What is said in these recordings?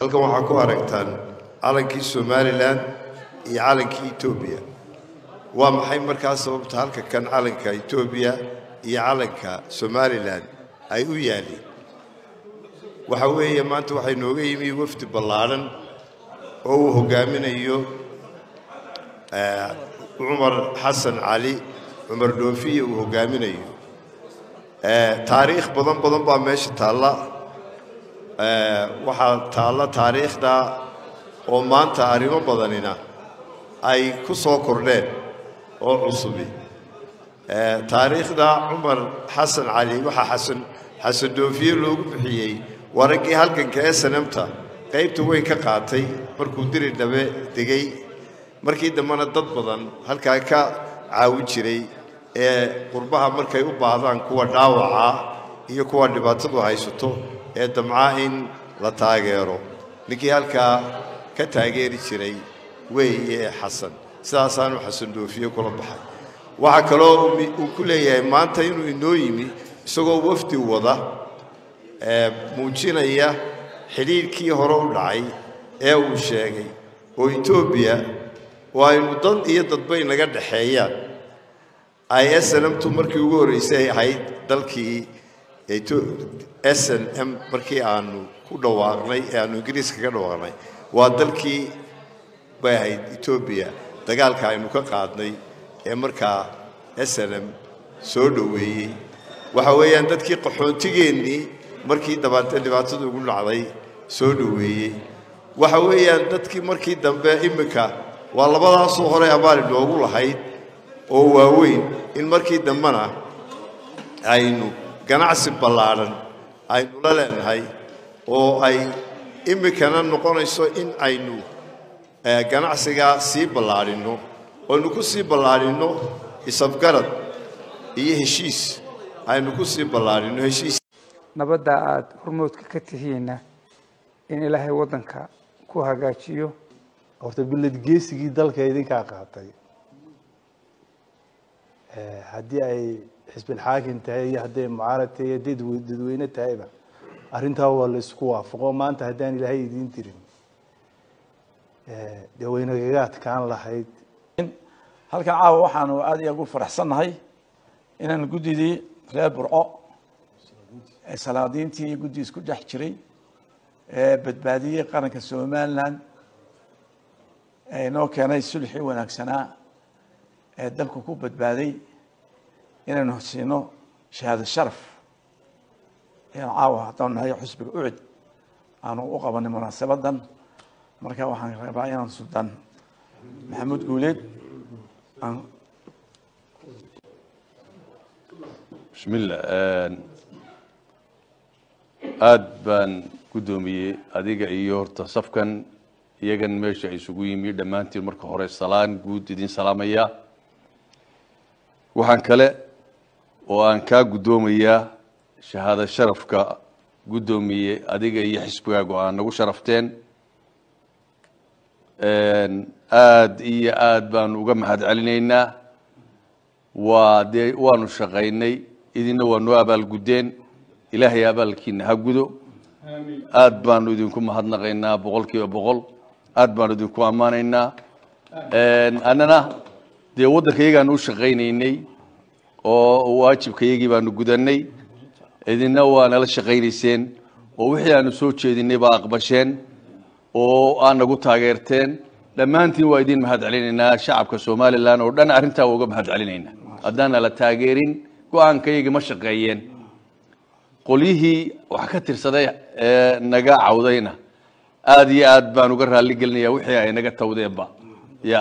halkan waxaa ku aragtaan calankii somalilan iyo calankii etoobiya waa maxay markaa sababta halka kan calanka etoobiya iyo calanka somalilan ay u yaalliin waxa weeye maanta waxay nooga yimi wafdi ballaadhan oo uu hoggaaminayo cumar xasan cali cumar dhoofiye uu hoggaaminayo taariikh badan badan baa meesha taalla waxaa taalla taariikhda oo maanta arrimo badanina ay ku soo kordheen oo cusubi taariikhda cumar xasan cali waxaa xasan xasan dhoofiye loogu bixiyey waa raggii halganka ee sanamta qaybta weyn ka qaatay markuu diri dhabe degay markii dambena dad badan halkaa ka caawin jiray ee qurbaha markay u baahdaan kuwa dhaawaca iyo kuwa dhibaatadu haysato ee damca in la taageero ninkii halkaa ka taageeri jiray weeye xasan sidaasaanu xasan dhoofiye kula baxay waxaa kaloo uu ku leeyahay maanta inuu inoo yimi isagoo wafdi wada muujinaya xidhiirkii hore u dhacay ee uu sheegay oo etoobiya oo aynu dad iyo dadba inaga dhexeeyaan ay snmtu markii ugu horreysay ahayd dalkii s n m markii aanu ku dhawaaqnay ee aanu ingiriiska ka dhawaaqnay waa dalkii bay ahayd etoobiya dagaalka aynu ka qaadnay ee markaa s n m soo dhoweeyey waxa weeyaan dadkii qaxoontigeennii markii dabaate dhibaatadu ugu dhacday soo dhoweeyey waxa weeyaan dadkii markii dambe iminka waa labadaasoo hore abaali noogu lahayd oo waaweyn in markii dambena aynu ganacsi ballaadhan aynu la leenahay oo ay iminkana noqonayso in aynu ganacsigaa sii ballaadhinno aynu ku sii ballaadhinno isafgarad iyo heshiis aynu ku sii ballaadhinno heshiis nabadda aada hormoodka ka tihiinna in ilaahay waddanka ku hagaajiyo horta bilad geesigii dalka idinkaa qaatay haddii ay xisbilxaakim tahay iyo hadday mucaarad tahay iyo hadday dadweyne tahayba arrintaa waa la isku waafaqo maanta haddaan ilaahay idiin tirin dee waynagaga adkaan lahayd halkan caawa waxaanu aada iyo ugu faraxsannahay inaan guddidii reer burco ee salaadiintii iyo guddii isku dhex jiray ee badbaadiyey qaranka somalilan ee inoo keenay sulxii wanaagsanaa ee dalku ku badbaaday inaynu siino shahaado sharaf ayaan caawa haddaan nahay xusbiga ucid aanu u qabanay munaasabadan marka waxaan rabaa inaan suldaan maxamuud guuleed aan bismillah aada baan guddoomiyey adiga iyo horta safkan iyagan meesha isugu yimi dhammaantiin marka hore salaan guud idin salaamaya waxaan kale oo aan kaa guddoomayaa shahaado sharafka guddoomiye adiga iyo xisbigaagu aa nagu sharafteen aada iyo aada baanu uga mahad celinaynaa waa dee waanu shaqaynay idinna waa noo abaalguddeen ilaahay abaalkiina ha gudo aada baanu idinku mahadnaqaynaa boqol kiiba boqol aada baanu idinku ammaanaynaa annana dee waddanka iyagaanu u shaqaynaynay oo waajibka iyagii baanu gudanay idinna waa nala shaqaynayseen oo wixii aanu soo jeedinay baa aqbasheen oo aa nagu taageerteen dhammaantiin waa idin mahad celinaynaa shacabka somalilan oo dhan arrintaa waa uga mahad celinaynaa haddaan nala taageerin go-aanka iyagii ma shaqeeyeen qolyihii wax ka tirsaday ee naga cawdayna aada iyo aad baan uga raalli gelinaya wixii ay naga tawdeenba ya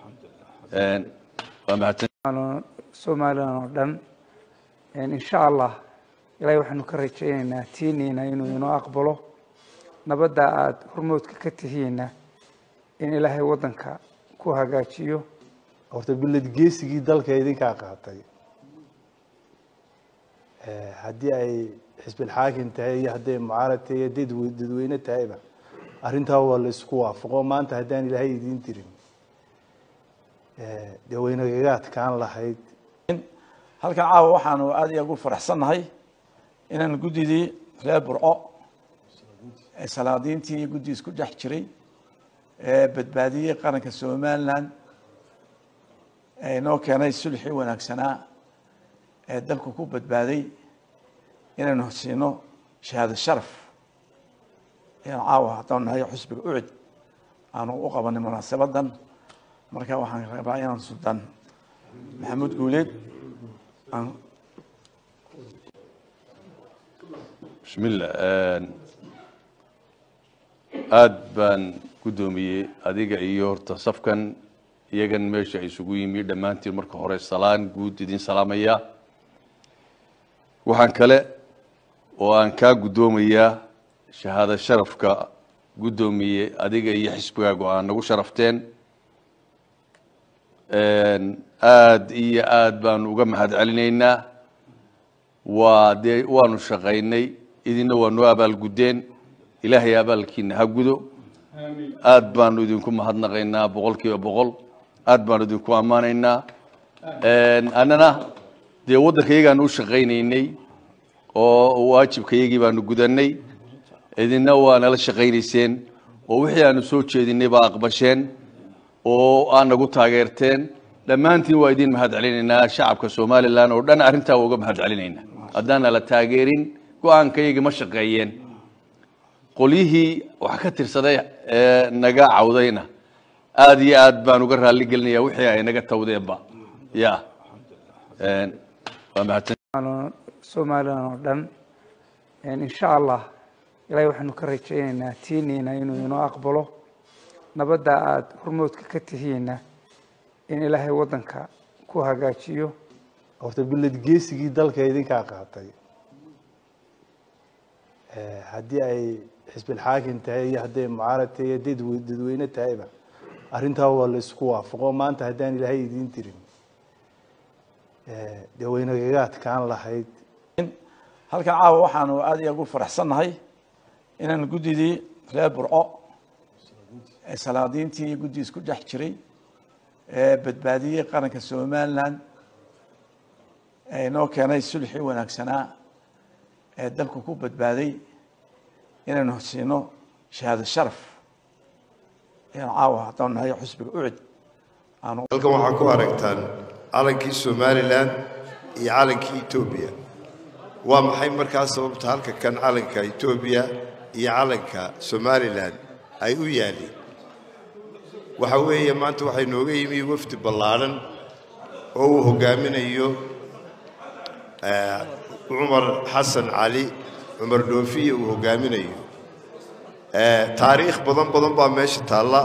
waa mahadsan somalilan oo dhan insha allah ilaahay waxaanu ka rajaynaynaa tiiniina inuu inoo aqbalo nabadda aada hormoodka ka tihiinna in ilaahay waddanka ku hagaajiyo horta bilad geesigii dalka idinkaa qaatay haddii ay xisbilxaakim tahay iyo hadday mucaarad tahay iyo hadday dadweyne tahayba arrintaa waa la isku waafaqo maanta haddaan ilaahay idiin tirin dee waynagaga adkaan lahayd halkan caawa waxaanu aada iyo ugu faraxsannahay inaan guddidii reer burco ee salaadiintii iyo guddii isku dhex jiray ee badbaadiyey qaranka somaliland ee inoo keenay sulxii wanaagsanaa ee dalku ku badbaaday inaynu siino shahaado sharaf inaan caawa haddaan nahay xusbiga ucid aanu u qabanay munaasabadan marka waxaan rabaa inaan sultaan maxamuud guuleed aan bismillah aada baan guddoomiyey adiga iyo horta safkan iyagan meesha isugu yimi dhammaantiin marka hore salaan guud idin salaamaya waxaan kale oo aan kaa guddoomayaa shahaado sharafka guddoomiye adiga iyo xisbigaagu aa nagu sharafteen aada iyo aada baanu uga mahad celinaynaa waa dee waanu shaqaynay idinna waa noo abaalguddeen ilaahay abaalkiina ha gudo aada baanu idinku mahadnaqaynaa boqol kiiba boqol aada baanu idinku ammaanaynaa annana dee waddanka iyagaanu u shaqaynaynay oo waajibka iyagii baanu gudanay idinna waa nala shaqaynayseen oo wixii aanu soo jeedinay baa aqbasheen oo aad nagu taageerteen dhammaantiin waa idin mahad celinaynaa shacabka somalilan oo dhan arrintaa waa uga mahad celinaynaa haddaan nala taageerin go-aanka iyagii ma shaqeeyeen qolyihii wax ka tirsaday ee naga cawdayna aada iyo aad baan uga raalli gelinaya wixii ay naga tawdeenba ya waa mahadsan somalilan oo dhan insha allah ilaahay waxaanu ka rajaynaynaa tiiniina inuu inoo aqbalo nabadda aada hormoodka ka tihiinna in ilaahay waddanka ku hagaajiyo horta bilad geesigii dalka idinkaa qaatay haddii ay xisbilxaakim tahay iyo hadday mucaarad tahay iyo dad dadweyne tahayba arrintaa waa la isku waafaqo maanta haddaan ilaahay idiin dirin dee waynagaga adkaan lahayd halkan caawa waxaanu aada iyo ugu faraxsannahay inaan guddidii reer burco ee salaadiintii iyo guddii isku dhex jiray ee badbaadiyey qaranka somaliland ee inoo keenay sulxii wanaagsanaa ee dalku ku badbaaday inaynu siino shahaado sharaf inaan caawa haddaan nahay xusbiga ucid aanu halkan waxaa ku aragtaan calankii somalilan iyo calankii etoobiya waa maxay markaa sababta halka kan calanka etoobiya iyo calanka somalilan ay u yaalliin waxa weeye maanta waxay nooga yimi wafdi ballaadhan oo uu hoggaaminayo cumar xasan cali cumar dhoofiye uu hoggaaminayo taariikh badan badan baa meesha taalla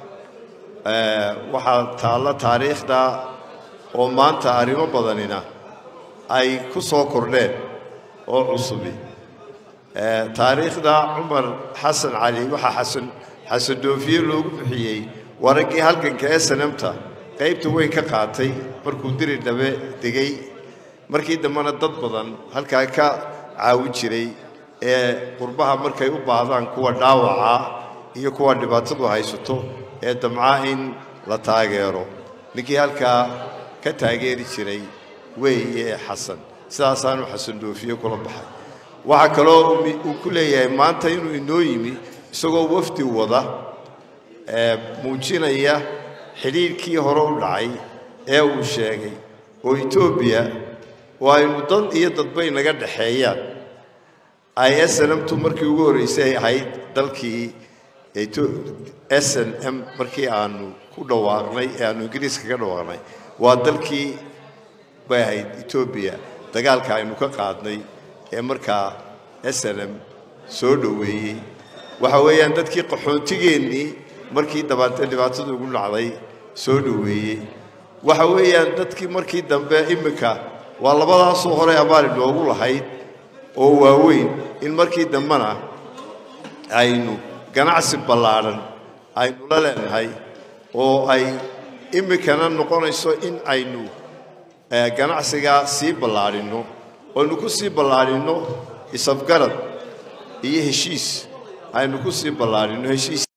waxaa taalla taariikhda oo maanta arrimo badanina ay ku soo kordheen oo cusubi taariikhda cumar xasan cali waxaa xasan xasan dhoofiye loogu bixiyey waa raggii halganka ee sanamta qaybta weyn ka qaatay markuu diri dhabe degay markii dambena dad badan halkaa ka caawi jiray ee qurbaha markay u baahdaan kuwa dhaawaca iyo kuwa dhibaatadu haysato ee damca in la taageero ninkii halkaa ka taageeri jiray weeye xasan sidaasaanu xasan dhoofiye kula baxay waxaa kaloo uu ku leeyahay maanta inuu inoo yimi isagoo wafdi wada muujinaya xidhiirkii hore u dhacay ee uu sheegay oo etoobiya oo aynu dan iyo dadbay naga dhexeeyaan ay snmtu markii ugu horreysay ahayd dalkii s n m markii aanu ku dhawaaqnay ee aanu ingiriiska ka dhawaaqnay waa dalkii bay ahayd etoobiya dagaalka aynu ka qaadnay ee markaa s n m soo dhoweeyey waxa weeyaan dadkii qaxoontigeennii markii dhibaatadu ugu dhacday soo dhoweeyey waxa weeyaan dadkii markii dambe iminka waa labadaasoo hore abaari noogu lahayd oo waaweyn in markii dambena aynu ganacsi ballaadhan aynu la leenahay oo ay iminkana noqonayso in aynu ganacsigaa sii ballaadhinno aynu ku sii ballaadhinno isafgarad iyo heshiis aynu ku sii ballaadhinno heshiis